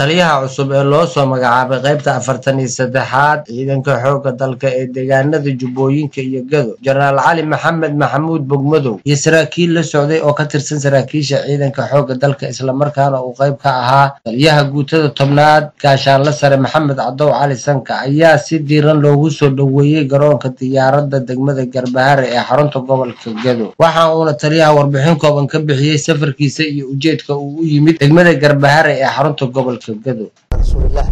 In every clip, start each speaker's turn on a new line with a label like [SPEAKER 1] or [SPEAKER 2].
[SPEAKER 1] taliyaha cusub ee loo soo magacaabay qaybta afartan iyo saddexaad ciidanka xoogga dalka ee deegaanada jubbooyinka iyo gado jenaraal cali maxamed maxamuud bogmadow iyo saraakiil la socday oo ka tirsan saraakiisha ciidanka xoogga dalka islamarkaana uu qayb ka ahaa taliyaha guutada tobnaad gaashaanle sare maxamed cadow cali sanka ayaa si diiran loogu soo dhoweeyey garoonka diyaaradda degmada garbahare ee xarunta gobolka gado waxa uuna taliyaha warbixin kooban ka bixiyey safarkiisa iyo ujeedka uu u yimid degmada garbahare ee xarunta gobolka gado
[SPEAKER 2] rasuulilah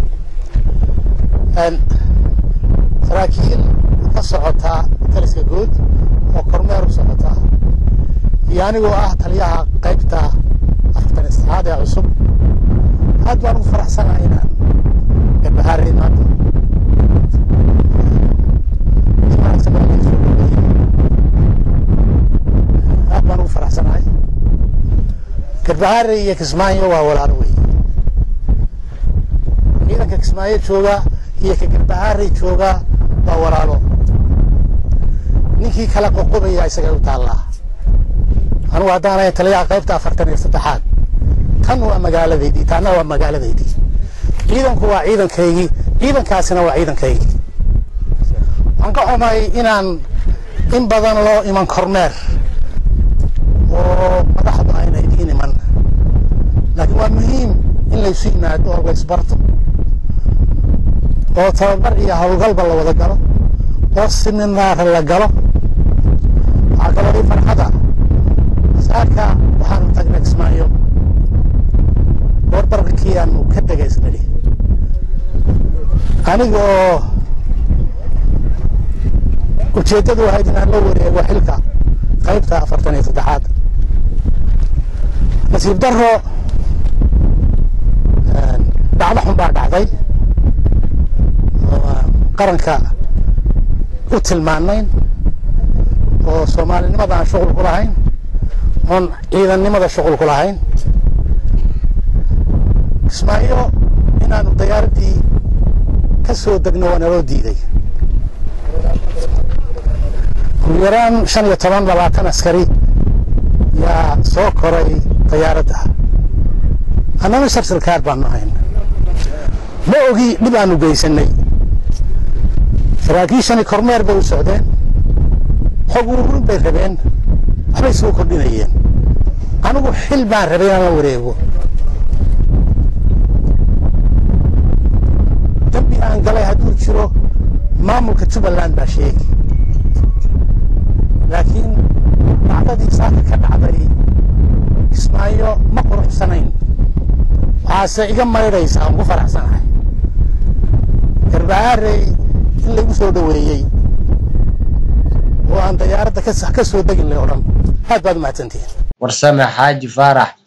[SPEAKER 2] saraakiil ka socotaa taliska guud oo kormeer u socotaa iyo anigoo ah taliyaha qaybta afartan istixaad ee cusub aad baan ugu faraxsanahay inaan garbahaare imaado aad baan ugu faraxsanahay garbahaare iyo kismaayo waa walaalo wey ciidanka kismaayo jooga iyo ka garbahaarey jooga waa walaalo ninkii kala qoqobaya isaga u taallaa anugu haddaanay taliyaha qaybta afartan iyo saddexaad tan waa magaaladaydii tanna waa magaaladaydii ciidanku waa ciidankaygii ciidankaasina waa ciidankaygii waxaan ka xumay inaan in badan loo iman kormeer oo madaxdu ayna idiin iman laakiin waa muhiim in laysu yimaado oo laysbarto oo tababar iyo howlgalba la wada galo oo siminaar la galo waxaa kaloo ii farxada saaka waxaanu tagnay kismaayo goorbarqikii aanu ka degaysnadhi aniga oo ujeeddadu ahayd inaan la wareego xilka qaybta afartan iyo saddexaad nasiib daro dhacdo xun baa dhacday qaranka u tilmaanayn oo soomaalinimada aan shuqul ku lahayn oon ciidannimada shuqul ku lahayn kismaayo inaanu dayaaraddii ka soo degno waa naloo diiday ugu yaraan shan iyo toban labaatan askari yaa soo koray dayaaradda annana sharsilkaar baanu ahayn ma ogi dhib aanu geysanay saraakiishani kormeer bay u socdeen xog ururin bay rabeen waxbay soo kordhinayeen anigu xil baan rabay inaan la wareego dambi aan galay hadduu jiro maamulka jubbaland baa sheegi laakiin dhacdadii saaka ka dhacday kismaayo ma quruxsanayn waxaase iga maydhaysaa aan ku faraxsanahay garbahaarey in lagu soo dhoweeyey oo aan dayaaradda ka soo degin lay o dhan aad baad umahadsantihiin
[SPEAKER 1] warsame xaaji faarax